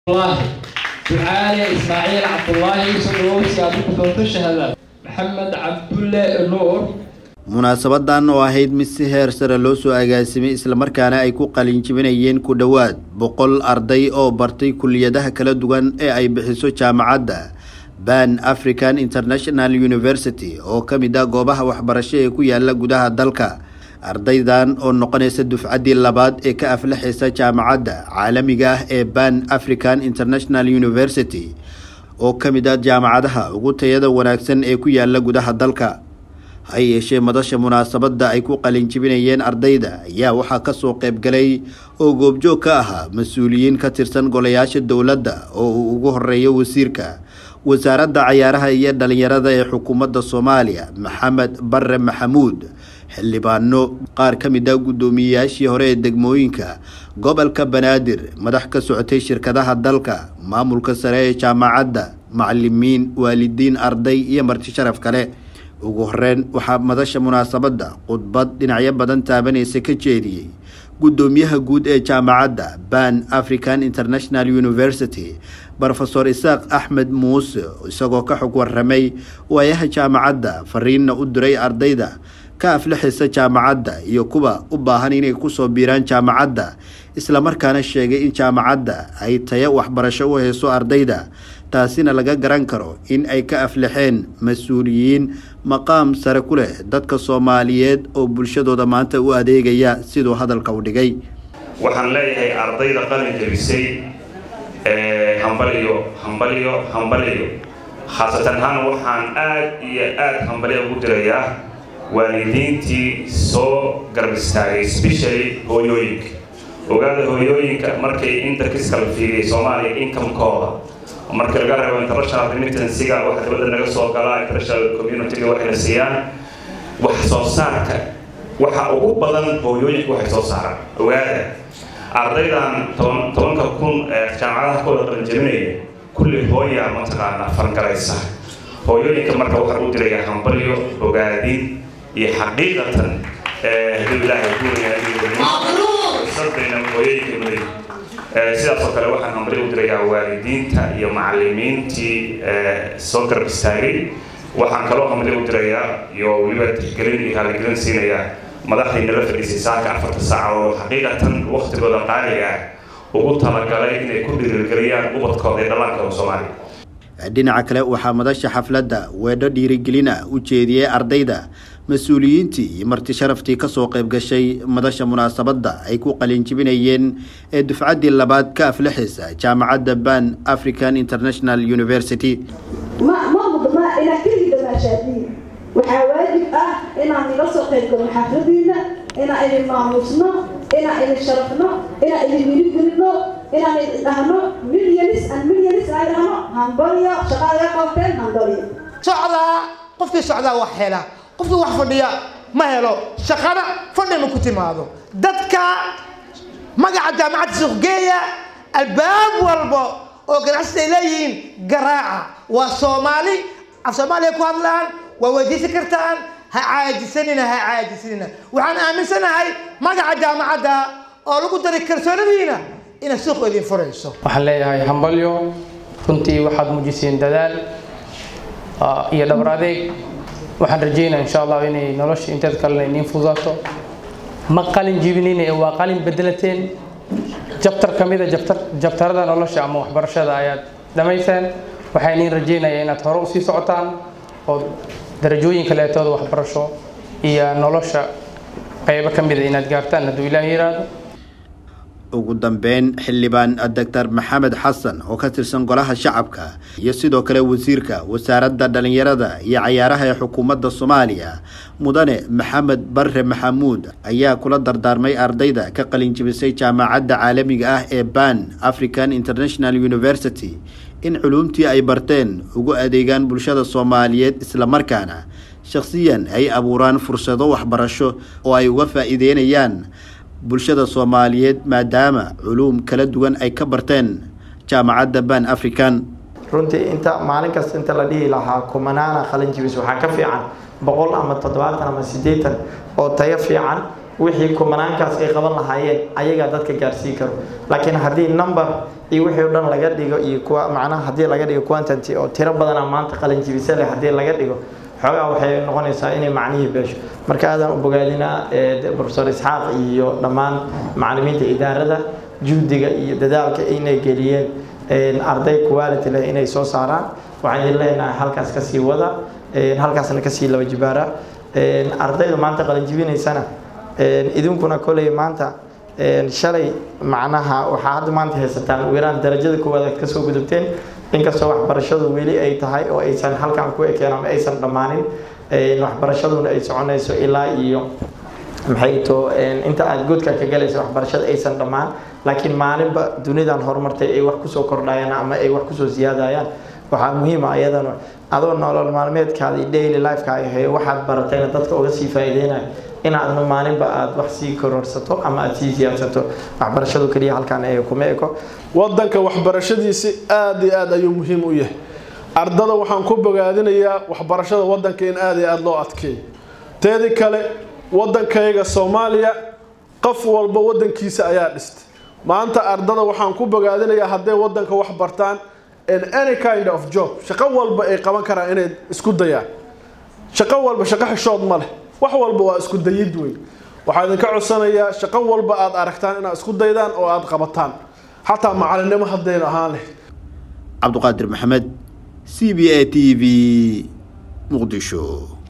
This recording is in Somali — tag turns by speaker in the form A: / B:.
A: الله ducaale ismaaciil cabdulaahi sodowsi aad ku doonto shahada maxamed cabdulle nuur
B: munaasabadan oo ahayd mid si heer sare loo soo agaasimay islamarkaana ay ku qalinjibinayeen ku dhowaad boqol arday oo bartay kuliyadaha kala duwan ee ay bixiso jaamacadda ban african international university oo ka mid ah goobaha waxbarasho ee ku yaala gudaha dalka ardaydan oo noqonaysa dufcaddii labaad ee ka aflaxaysa jaamacadda caalamiga ah ee ban african international university oo ka mid ah jaamacadaha ugu tayada wanaagsan ee ku yaala gudaha dalka ha yeeshee madasha munaasabadda ay ku qalinjibinayeen ardayda ayaa waxaa kasoo qaybgalay oo goobjoog ka ahaa mas-uuliyiin ka tirsan golayaasha dowladda oo uu ugu horeeyo wasiirka wasaaradda cayaaraha iyo dhalinyarada ee xukuumadda soomaaliya maxamed bare maxamuud xildhibaano qaar ka mid ah guddoomiyeyaashii hore ee degmooyinka gobolka banaadir madax ka socotay shirkadaha dalka maamulka sare ee jaamacadda macalimiin waalidiin arday iyo marti sharaf kale ugu horeyn waxaa madasha munaasabadda khudbad dhinacyo badan taabanaysa ka jeediyey guddoomiyaha guud ee jaamacadda ban african international university rofesor isaaq axmed muuse isagoo ka xog waramay waayaha jaamacadda fariinna u diray ardayda ka aflaxaysa jaamacadda iyo kuwa u baahan inay kusoo biiraan jaamacadda islamarkaana sheegay in jaamacadda ay tayo waxbarasho u hayso ardayda taasina laga garan karo in ay ka aflaxeen mas-uuliyiin maqaam sare ku leh dadka soomaaliyeed oo bulshadooda maanta u adeegaya siduu hadalka u dhigay
C: waxaan leeyahay ardayda qalin jabisay hambaliyo hambaliyo hambaliyo khaasatan ahaan waxaan aad iyo aad hambaliya ugu dirayaa waalidiintii soo garab istaagay specially hooyooyinka ogaada hooyooyinka markay interkiska la fiiriyay soomaaliya inkamekooda markii laga reebo international remittancyga waxa dibadda naga soo galaa international communityga waxayna siiyaan wax soo saarka waxa ugu badan hooyooyinka waxay soo saaraan ogaada ardaydan toban tobanka kun ee jaamacadaha kooda qalinjabinaya kulli hooya mataqaana fargaraysa hooyooyinka marka waxaan u dirayaa hambalyo ogaadin iyo xaqiiqatan haduu ilaahay kuusadayna hooyooyinka muday sidaas oo kale waxaan hambalyo u dirayaa waalidiinta iyo macalimiintii soo garab istaagay waxaan kaloo hambalyo u dirayaa iyo weliba tixgelin iyo raaligelin siinayaa madaxdii nala fadhiisay saaka afarta saaca oo xaqiiqatan waktigooda qaaliga ah ugu talagalay inay ku dhiirigeliyaan ubadkooda ee dhallaankooda soomaaliya
B: dhinaca kale waxaa madasha xafladda weedho dhiirigelin ah u jeediyey ardayda mas-uuliyiintii iyo marti sharaftii kasoo qayb gashay madasha munaasabadda ay ku qalinjibinayeen ee dufcaddii labaad ka aflaxaysa jaamacadda ban african international university
D: waxaa waajib ah inaan ila soo qayb galno xafladiina inaan idin maamuusno inaan idin sharafno inaan idin wiligelino inaan idin dhahno milyanis an milyanis aan dhahno hambalyo shaqaada qabteen hambalyo
E: socdaa qofkii socdaa wax hela qofkii wax fadhiya ma helo shaqana fadhi ma ku timaado dadka magaca jaamacadda suuqgeeya albaab walba oo ganacsida ay leeyihiin garaaca waa soomaali af soomaaliya ku hadlaan waa weydiisan kartaan ha caajisanina ha caajisanina waxaan aaminsanahay magaca jaamacadda oo lagu daray kalsoonadiina inay suuq idin furayso
F: waxaan leeyahay hambalyo runtii waxaad muujiseen dadaal iyo dhabar adeeg waxaan rajeynaya insha allah inay nolosha inteed kalena iniin fududaato ma qalin jibinina ee waa qalin bedelateen jabtar ka mida jabtar jabtarada nolosha ama waxbarashada ayaad dhamayseen waxaa iniin rajeynaya inaad hore usii socotaan oo darajooyin kaleetooda waxbarasho iyo nolosha qaybo ka mida inaad gaartaan hadduu ilaah yiraahdo
B: ugu dambeyn xildhibaan doctor maxamed xasan oo ka tirsan golaha shacabka iyo sidoo kale wasiirka wasaaradda dhalinyarada iyo cayaaraha ee xukuumadda soomaaliya mudane maxamed bare maxamuud ayaa kula dardaarmay ardayda ka qalinjibisay jaamacadda caalamiga ah ee ban african international university in culuumtii ay barteen ugu adeegaan bulshada soomaaliyeed islamarkaana shakhsiyan ay abuuraan fursado waxbarasho oo ay uga faa'iideynayaan bulshada soomaaliyeed maadaama culuum kala duwan ay ka barteen jaamacadda ban african
G: runtii inta maalin kasta inta la dhihi lahaa kumanaana qalin jibis waxaa ka fiican boqol ama toddobaatan ama siddeetan oo tayo fiican wixii kumanaankaas ay qaban lahaayeen ayagaa dadka gaarsiin karo laakiin haddii number iyo wixii o dhan laga dhigo iyo kuwa macnaha haddii laga dhigo quantity oo tiro badana maanta qalinjibisa leh haddii laga dhigo xoogaa waxay noqonaysaa inay macnihii beesho marka aadaan u bogaadinaa profesor isxaaq iyo dhammaan macalimiinta idaarada juhdiga iyo dadaalka inay geliyeen arday quality leh inay soo saaraan waxaan idin leenahay halkaas kasii wada halkaasna kasii laba jibaara ardayda maanta qalinjibinaysana idinkuna koley maanta shalay macnaha waxaa hadda maanta haysataan weeraan darajada koowaad aad kasoo gudubteen inkastoo waxbarashadu weli ay tahay oo aysan halkan ku ekeen ama aysan dhammaanin waxbarashaduna ay soconayso ilaa iyo maxay to inta aad godka ka galaysa waxbarashada aysan dhammaan laakiin maalinba dunidan horumartay ay wax kusoo kordhayaan ama ay wax kusoo siyaadayaan waxaa muhiima ayadana adoo nolol maalmeedkaadii daily lifekaaga hayo waxaad baratayna dadka uga sii faa'iideynayo inaadna maalinba aada wax sii kororsato ama aada sii siyaadsato waxbarashadu keliya halkaan ee kuma eko
H: wadanka waxbarashadiisi aada iyo aada ayuu muhiim u yahay ardada waxaan ku bogaadinayaa waxbarashada wadanka in aada iyo aada loo adkeeyo teedi kale wadankayga soomaaliya qof walba wadankiisa ayaa dhistay maanta ardada waxaan ku bogaadinayaa hadday wadanka wax bartaan in any kind of job shaqo walba ay qaban karaan inay isku dayaan shaqo walba shaqo xishood ma leh wax walba waa isku dayid wey waxaa idinka codsanayaa shaqo walba aada aragtaan inaad isku daydaan oo aada qabataan xataa macalinimo haddaynu ahaan leh
B: cabduqaadir maxamed c b a t v muqdisho